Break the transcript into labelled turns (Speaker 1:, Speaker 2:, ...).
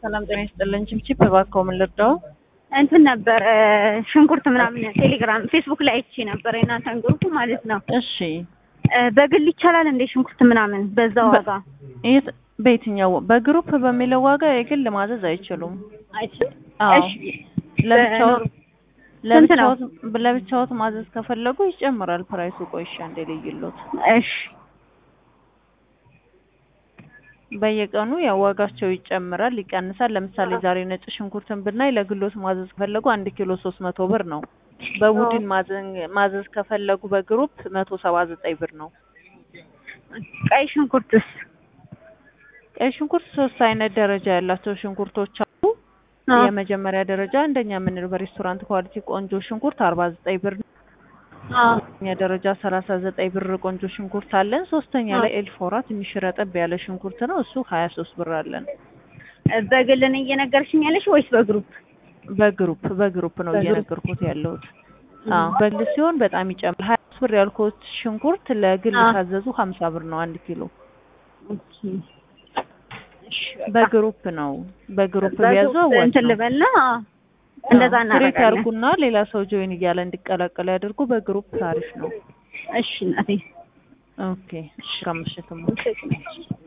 Speaker 1: ሰላም ጤና ይስጥልን። ችብችብ እባክዎ ምን ልርዳው?
Speaker 2: እንትን ነበር ሽንኩርት ምናምን ቴሌግራም፣ ፌስቡክ ላይ አይቼ ነበር የእናንተን ግሩፕ ማለት ነው።
Speaker 1: እሺ
Speaker 2: በግል ይቻላል እንዴ ሽንኩርት ምናምን በዛ ዋጋ?
Speaker 1: የት በየትኛው በግሩፕ በሚለው ዋጋ የግል ማዘዝ አይችሉም።
Speaker 2: አይችል
Speaker 1: አዎ
Speaker 2: እሺ
Speaker 1: ለብቻዎት
Speaker 2: ስንት ነው?
Speaker 1: ለብቻዎት ለብቻዎት ማዘዝ ከፈለጉ ይጨምራል ፕራይሱ። ቆይ እሺ አንዴ ልይሎት።
Speaker 2: እሺ
Speaker 1: በየቀኑ ያው ዋጋቸው ይጨምራል ይቀንሳል። ለምሳሌ ዛሬ ነጭ ሽንኩርትን ብናይ ለግሎት ማዘዝ ከፈለጉ አንድ ኪሎ ሶስት መቶ ብር ነው። በቡድን ማዘን- ማዘዝ ከፈለጉ በግሩፕ መቶ ሰባ ዘጠኝ ብር ነው።
Speaker 2: ቀይ ሽንኩርትስ?
Speaker 1: ቀይ ሽንኩርት ሶስት አይነት ደረጃ ያላቸው ሽንኩርቶች አሉ።
Speaker 2: አዎ።
Speaker 1: የመጀመሪያ ደረጃ አንደኛ የምንለው በሬስቶራንት ኳሊቲ ቆንጆ ሽንኩርት አርባ ዘጠኝ ብር ነው።
Speaker 2: አዎ።
Speaker 1: ሁለተኛ ደረጃ ሰላሳ ዘጠኝ ብር ቆንጆ ሽንኩርት አለን። ሶስተኛ ላይ ኤልፎራ ትንሽ ረጠብ ያለ ሽንኩርት ነው። እሱ ሀያ ሶስት ብር አለን።
Speaker 2: በግል ነው እየነገርሽኝ ያለሽ ወይስ በግሩፕ?
Speaker 1: በግሩፕ በግሩፕ ነው
Speaker 2: በግሩፕ።
Speaker 1: እየነገርኩት ያለሁት። አዎ በግል ሲሆን በጣም ይጨምራል። ሀያ ሶስት ብር ያልኩት ሽንኩርት ለግል
Speaker 2: አዎ።
Speaker 1: ካዘዙ ሀምሳ ብር ነው አንድ ኪሎ።
Speaker 2: ኦኬ። እሺ በቃ።
Speaker 1: በግሩፕ ነው በግሩፕ ቢያዙ
Speaker 2: በግሩፕ
Speaker 1: አዋጭ
Speaker 2: እንትን
Speaker 1: ነው።
Speaker 2: ልበልና እንደዛ
Speaker 1: ትሬት
Speaker 2: እናደርጋለን።
Speaker 1: ያርጉና ሌላ ሰው ጆይን እያለ እንዲቀላቀል ያደርጉ። በግሩፕ አሪፍ ነው።
Speaker 2: እሺ እናቴ
Speaker 1: ኦኬ እሺ ከምሽትም
Speaker 2: እሺ